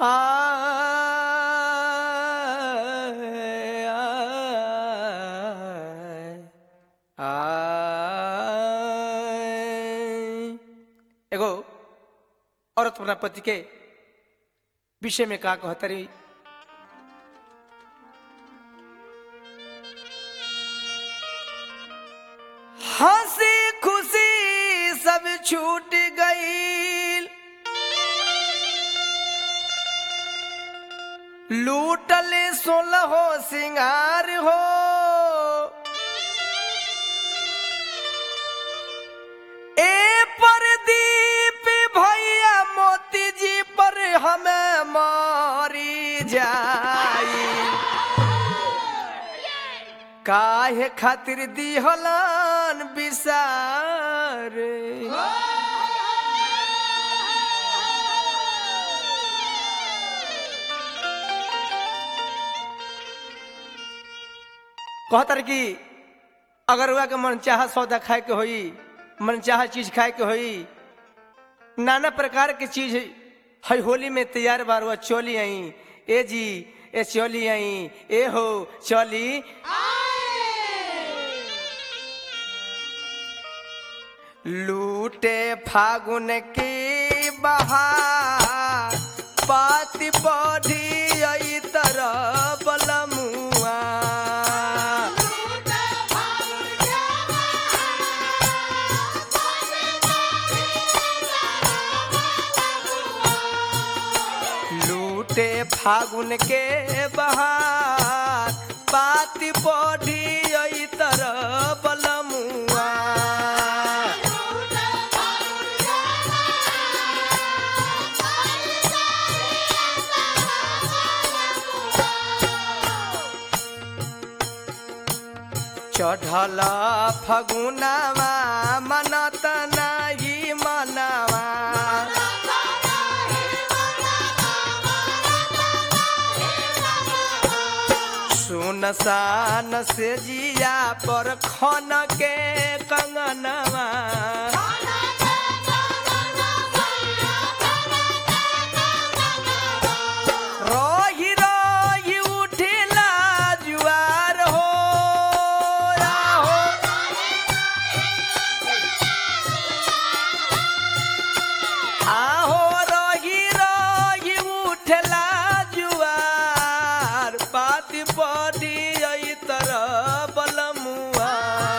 आय, आय, आय। एगो औरत अपना पति के विषय में का कहतरी हंसी खुशी सब छूट गई लूटल सोलह सिंगार हो ए परदीप भैया मोती जी पर हमें मारी जाई काहे खातिर दिहलन बिसार कहतर कि अगर हुआ के मन चाह सौदा खाए के होई मन चाह चीज खाए के होई नाना प्रकार के चीज है होली में तैयार बार हुआ चोली आई ए जी ए चोली आई ए हो चोली लूटे फागुन की बहार पाति बढ़ी आई तरह बलमुआ लूटे फागुन के बहार पाति बढ़ी आई तरह बलमुआ चढ़ल फगुनावा मनत नाही मनवा सुनसान से जिया पर खन के कंगनवा रही रही उठिला जुआर हो आहो। आहो रही रही उठला जुआर पाति पड़ी आई तरह बलमुआ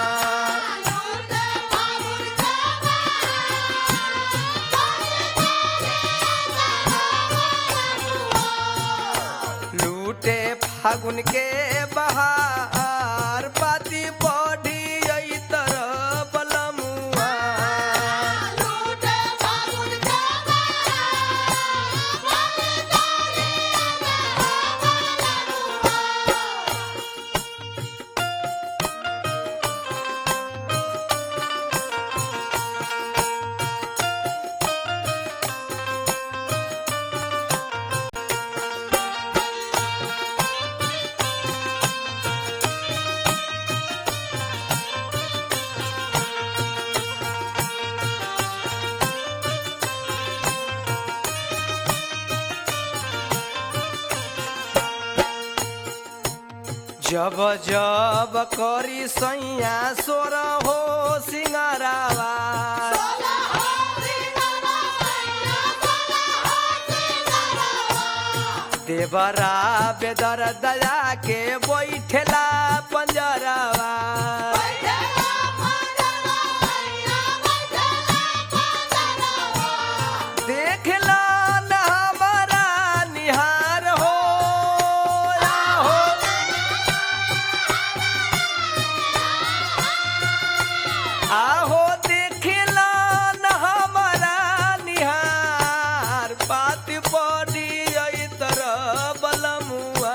लूटे फागुन के बहार पाति बढ़ी आई तरह बलमुआ जब जब करी सैया सोर हो सिंगारावा देवरा बेदर दया के बैठेला पंजरावा देखला न हमारा निहार हो आहो। आहो देखला न हमारा निहार पाति पड़ी आई तरह बलमुआ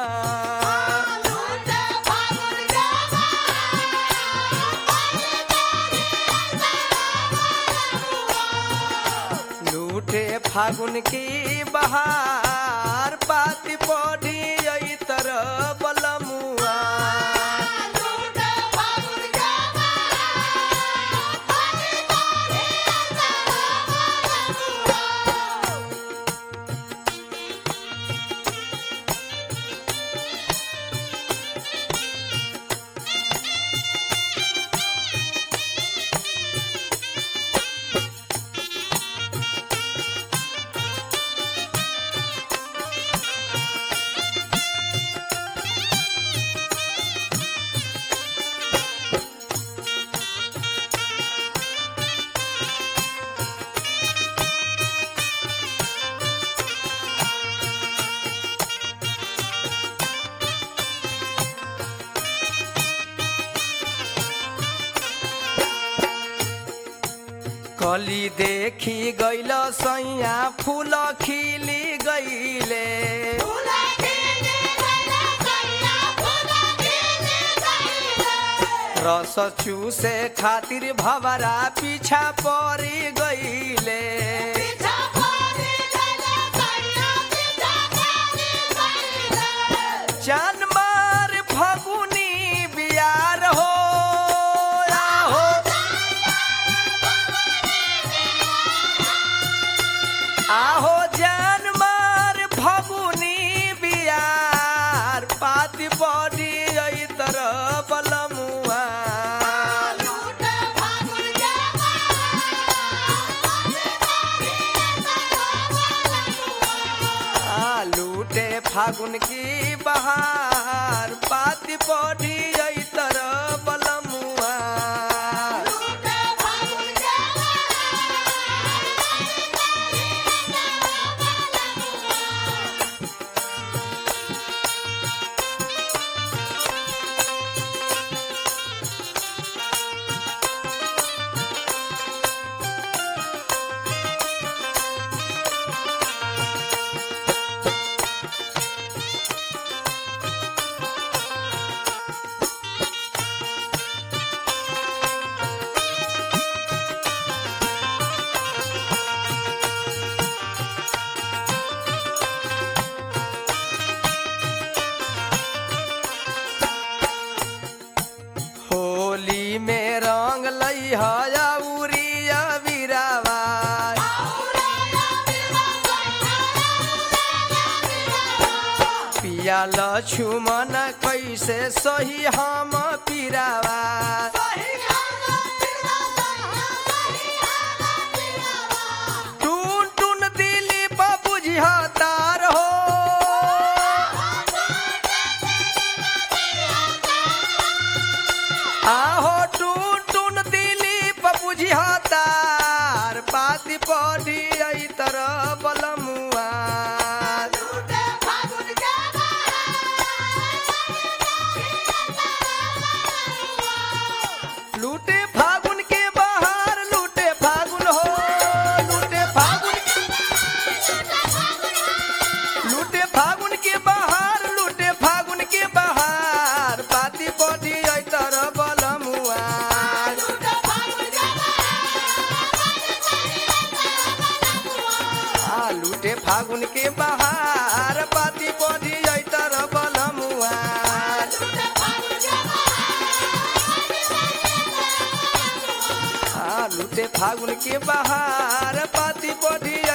लूटे फागुन की बहार पाति पड़ी आई तरह बलमुआ कली देखी गैल सैया फूल खिली गईले रस चूसे खातिर भवरा पीछा पड़ी गईले जानमार फगुनी बियार हो आहो आहो जानमार फगुनी बियार पाती बड़ी आई तरह बलमुआ आ, लूटे फागुन की बहार पाती बड़ी आई तरह बलमुआ होली में रंग लई हया उरिया बिरावा पिया लछुमन कैसे सही हम पिरावा टून टून दिली बुझिया तार हो आहो टून टून दिली बुझिया तार पाती पड़ी आई तरह बलमुआ लूटे फागुन के बाहर लूटे फागुन हो लूटे फागुन लूटे फागुन के बाहर लूटे फागुन के बाहर पाती बड़ी आई तरह बलमुआ आ लूटे फागुन के बाहर पाती बड़ी आई तरह बलमुआ आ लूटे फागुन के बाहर पाती बड़ी